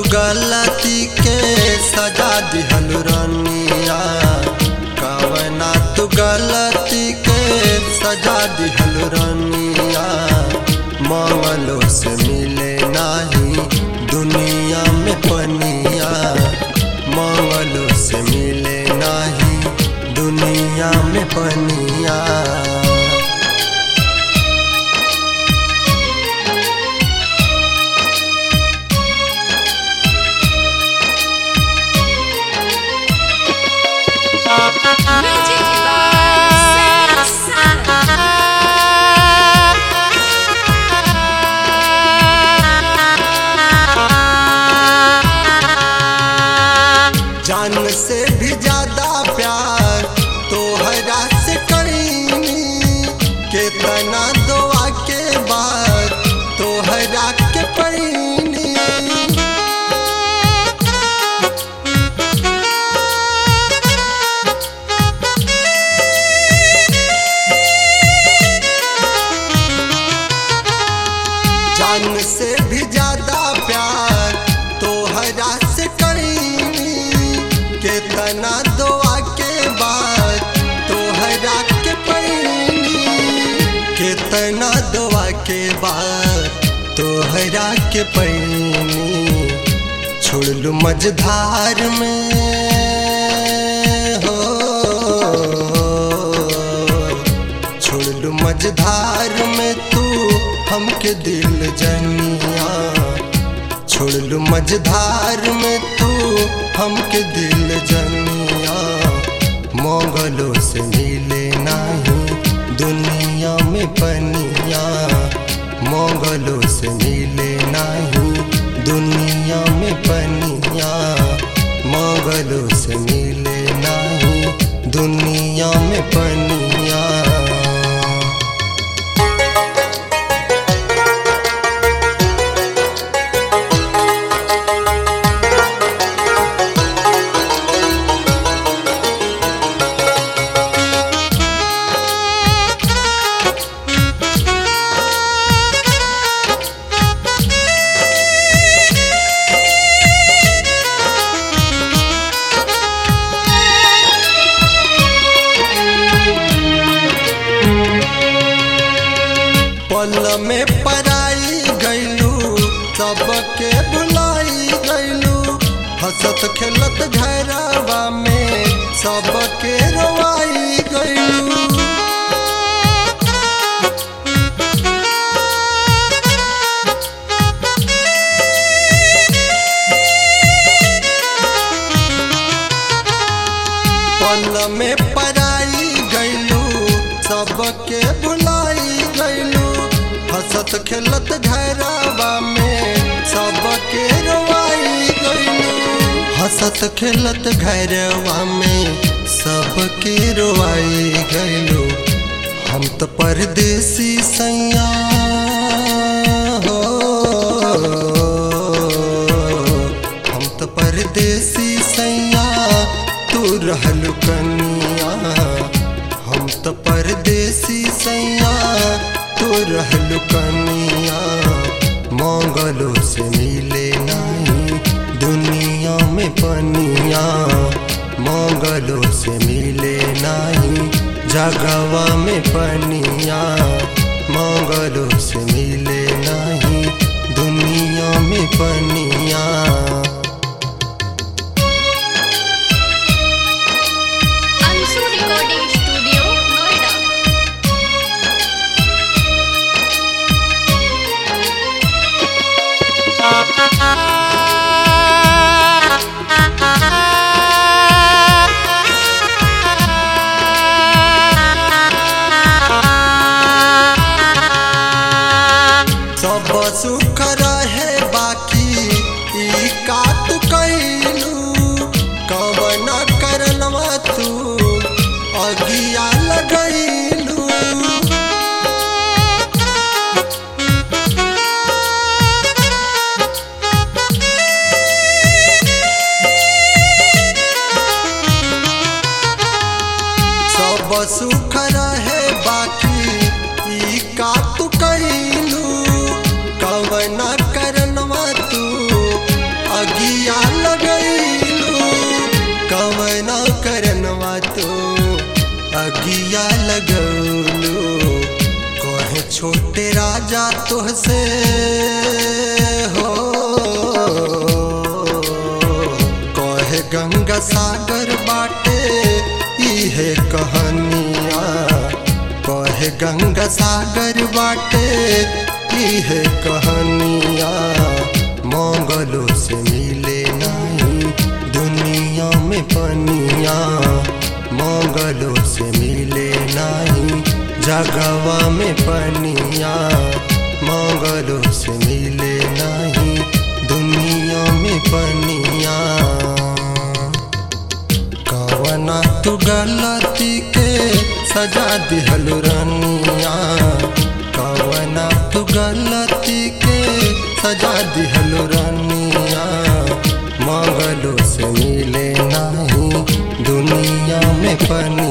गलती के सजा दिहल रनिया कवना तू गलती के सजा दिहल रनिया मंगलो से मिले नाही दुनिया में पनिया मंगलो से मिले नाही दुनिया में पनिया Music by Sam जान से भी ज्यादा प्यार तोहरा से करीनी केतना दुआ के बाद तोहरा के परीनी जान से भी ज्यादा प्यार तोहरा से करीनी केतना दुआ के बाद तोहरा के परीनी केतना दुआ के बाद तोहरा के परीनी छोड़ लू मझधार में हो छोड़ लू मझधार में तू हमके दिल जनिया छोड़ लू मझधार में तू हमके दिल जनिया मोगलों से मिले नहीं दुनिया में पनिया मोगलों से मिले नहीं दुनिया में पनिया मोगलों से मिले नहीं दुनिया में पनिया पल में पराई गईलू सबके बुलाई गईलू हंसत खेलत घरवा में सबके रोवाई गईलू पल में पराई गईलू सबके बुलाई गईलू हंसत खेलत घरवा में सबके रोवाई गईलू हंसत खेलत घरवा में सबके रोवाई गईलू हम तो परदेसी सैया हो हम तो परदेसी सैया तू रहलू कनिया हम तो परदेसी सैया तू रहलू कनिया मंगलों से मिले नहीं दुनिया में पनिया मंगलों से मिले नहीं जगवा में पनिया मंगलों से मिले नहीं दुनिया में पनिया Ansu Recording Studio, Noida. सब सुख रहे बाकी ई का तू कैलू कवन करनवा तू अगिया लगैलू सब सुख रहे बाकी ई का तू कैलू कवन करनवा तू अगी कहानिया कहे गंगा सागर बाटे इहे कहानिया मंगलों से मिले नहीं दुनिया में पनिया मंगलों से मिले नहीं जगवा में पनिया मंगलों से मिले नहीं दुनिया में पनिया कवना तू गलती के सजा दिहलु रनिया कवना तू गलती के सजा दिहलु रनिया मंगलों से मिले नहीं दुनिया में पनिया